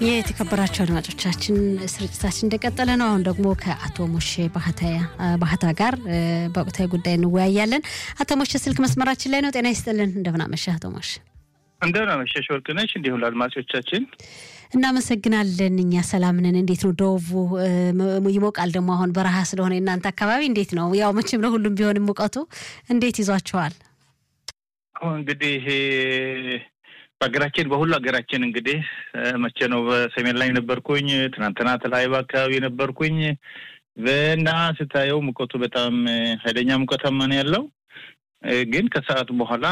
የተከበራቸው አድማጮቻችን ስርጭታችን እንደቀጠለ ነው። አሁን ደግሞ ከአቶ ሞሼ ባህታ ጋር በወቅታዊ ጉዳይ እንወያያለን። አቶ ሞሼ ስልክ መስመራችን ላይ ነው። ጤና ይስጥልን። እንደምን አመሸህ አቶ ሞሼ? እንደምን አመሸሽ ወርቅነሽ፣ እንዲሁም ለአድማጮቻችን እናመሰግናለን። እኛ ሰላም ነን። እንዴት ነው ደቡቡ? ይሞቃል ደግሞ አሁን በረሃ ስለሆነ የእናንተ አካባቢ እንዴት ነው? ያው መቼም ለሁሉም ቢሆንም ሙቀቱ እንዴት ይዟቸዋል? አሁን እንግዲህ በሀገራችን በሁሉ ሀገራችን እንግዲህ መቼ ነው በሰሜን ላይ ነበርኩኝ፣ ትናንትና ተለያዩ አካባቢ ነበርኩኝ እና ስታየው ሙቀቱ በጣም ኃይለኛ ሙቀታማ ነው ያለው። ግን ከሰዓት በኋላ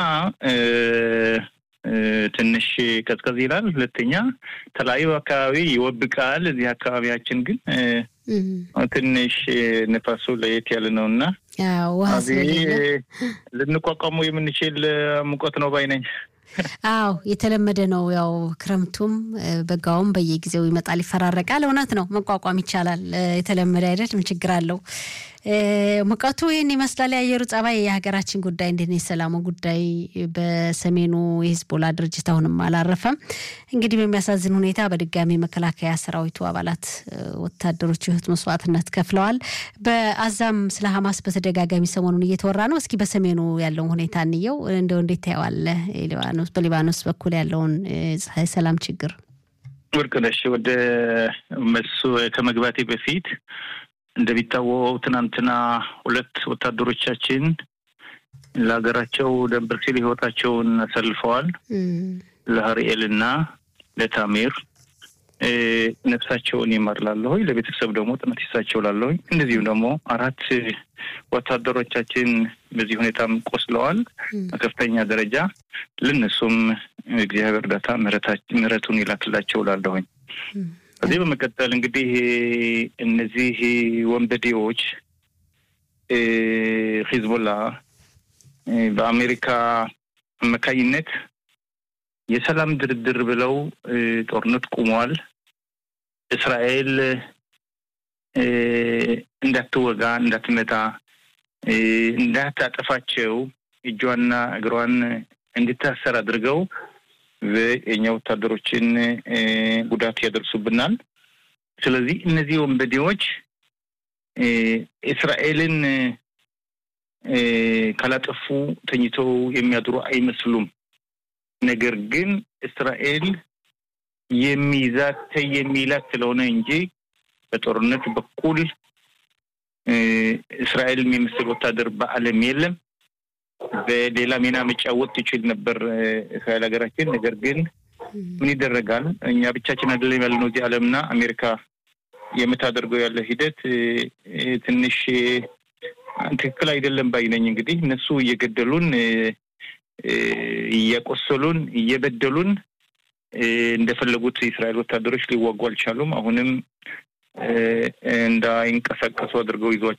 ትንሽ ቀዝቀዝ ይላል። ሁለተኛ ተለያዩ አካባቢ ይወብቃል። እዚህ አካባቢያችን ግን ትንሽ ንፋሱ ለየት ያለ ነው እና ልንቋቋሙ የምንችል ሙቀት ነው ባይ ነኝ። አዎ የተለመደ ነው። ያው ክረምቱም በጋውም በየጊዜው ይመጣል፣ ይፈራረቃል። እውነት ነው፣ መቋቋም ይቻላል። የተለመደ አይደል? ምን ችግር አለው? ሙቀቱ ይህን ይመስላል። የአየሩ ጸባይ የሀገራችን ጉዳይ እንዴት ነው? የሰላሙ ጉዳይ በሰሜኑ የሂዝቦላ ድርጅት አሁንም አላረፈም። እንግዲህ በሚያሳዝን ሁኔታ በድጋሚ መከላከያ ሰራዊቱ አባላት ወታደሮች ህይወት መስዋዕትነት ከፍለዋል። በአዛም ስለ ሀማስ በተደጋጋሚ ሰሞኑን እየተወራ ነው። እስኪ በሰሜኑ ያለውን ሁኔታ እንየው። እንደው እንዴት ታየዋለህ? በሊባኖስ በኩል ያለውን ሰላም ችግር ወርቅነሽ፣ ወደ መሱ ከመግባቴ በፊት እንደሚታወቀው ትናንትና ሁለት ወታደሮቻችን ለሀገራቸው ደንበር ሲል ህይወታቸውን አሳልፈዋል። ለሀርኤል እና ለታሜር ነፍሳቸውን ይማር ላለሁኝ፣ ለቤተሰብ ደግሞ ጥነት ይሳቸው ላለሁኝ። እንደዚሁም ደግሞ አራት ወታደሮቻችን በዚህ ሁኔታም ቆስለዋል በከፍተኛ ደረጃ። ለነሱም እግዚአብሔር እርዳታ ምሕረቱን ይላክላቸው ላለሁኝ። ከዚህ በመቀጠል እንግዲህ እነዚህ ወንበዴዎች ሂዝቦላ በአሜሪካ አማካኝነት የሰላም ድርድር ብለው ጦርነት ቁመዋል። እስራኤል እንዳትወጋ፣ እንዳትመታ፣ እንዳታጠፋቸው እጇና እግሯን እንድታሰር አድርገው የእኛ ወታደሮችን ጉዳት ያደርሱብናል። ስለዚህ እነዚህ ወንበዴዎች እስራኤልን ካላጠፉ ተኝተው የሚያድሩ አይመስሉም። ነገር ግን እስራኤል የሚይዛት ተይ የሚላት ስለሆነ እንጂ በጦርነት በኩል እስራኤል የሚመስል ወታደር በዓለም የለም። በሌላ ሚና መጫወት ትችል ነበር እስራኤል ሀገራችን። ነገር ግን ምን ይደረጋል፣ እኛ ብቻችን አይደለም ያለነው እዚህ ዓለምና አሜሪካ የምታደርገው ያለ ሂደት ትንሽ ትክክል አይደለም ባይነኝ። እንግዲህ እነሱ እየገደሉን፣ እያቆሰሉን፣ እየበደሉን እንደፈለጉት የእስራኤል ወታደሮች ሊዋጉ አልቻሉም። አሁንም እንዳይንቀሳቀሱ አድርገው